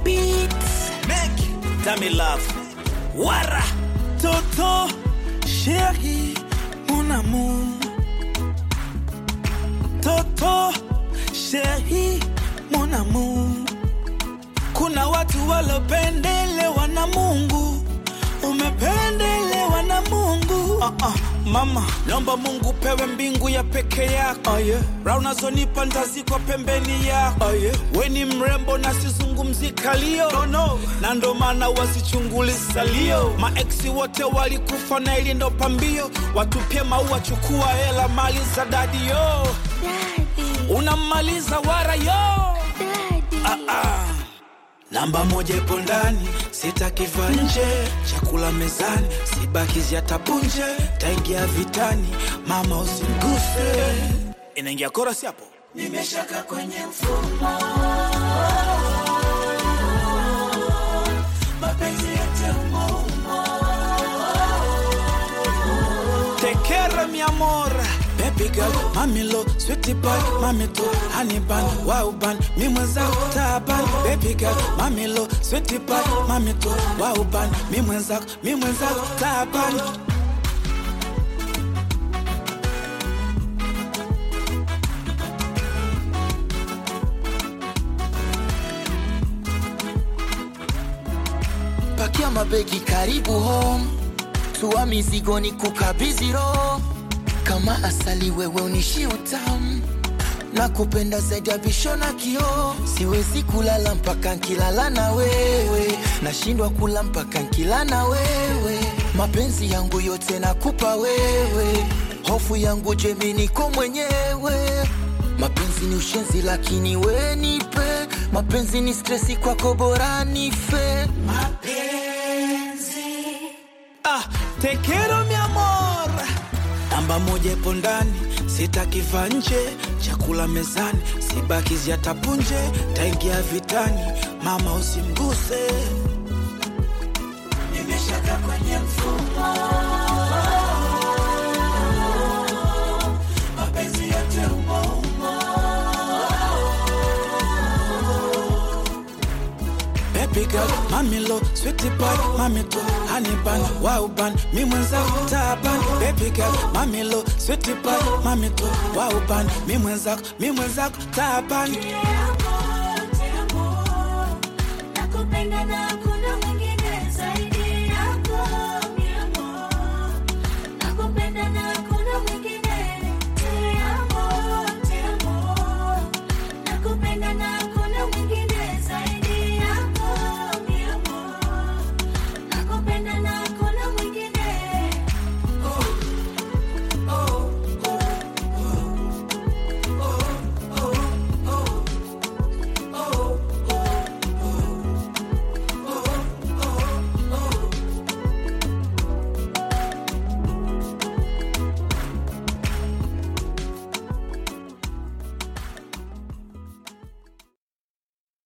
beats. Make Dami love. Wara. Toto, chérie, mon amour. Toto, chérie, mon amour. Kuna watu walopendelewa na Mungu, umependelewa na Mungu. Uh -uh. Mama, naomba Mungu pewe mbingu ya peke yako oh, yeah. Raha unazonipa ntazikwa pembeni yako oh, yeah. We ni mrembo na sizungumzi kalio no, no. Na ndo maana wasichunguli salio Maeksi wote walikufa na ili ndo pambio Watupie maua, chukua hela, mali za dadi yo Daddy, Unamaliza wara yo daddy. ah, ah. Namba moja ipo ndani, sitakiva nje. Chakula mezani, sibakizi hata punje. Taingia vitani, mama usimguse. Inaingia korasi hapo. Nimeshaka kwenye mfumo, mapenzi yote umo umo. Tekera mi amor Baby girl, mami lo, sweetie pie, mami to honey bun, wow bun, mi mwenzako taban Baby girl, mami lo, sweetie pie, mami to wow bun, mi mwenzako, mi mwenzako taban pakia mabegi karibu home tua mizigo ni kukabidhi roho kama asali wewe unishi utamu na kupenda zaidi ya visho na kioo siwezi kulala mpaka nkilala na wewe nashindwa kula mpaka nkila na wewe mapenzi yangu yote nakupa wewe hofu yangu jemi niko mwenyewe mapenzi ni ushenzi lakini we nipe mapenzi ni stresi kwako bora nife Ah, te quiero mi amor. Namba moja ipo ndani, sitakiva nje. Chakula mezani, sibakizi hata punje. Taingia vitani, mama usimguse. Nimeshaka kwenye mfumo, mapenzi yote umo umo. Baby girl, mami lo, sweetie pie, mami to honey bun, wow bun, mi mwenzako taban. Baby girl, mami lo, sweetie pie, mami to wow bun, mi mwenzako, mi mwenzako taban.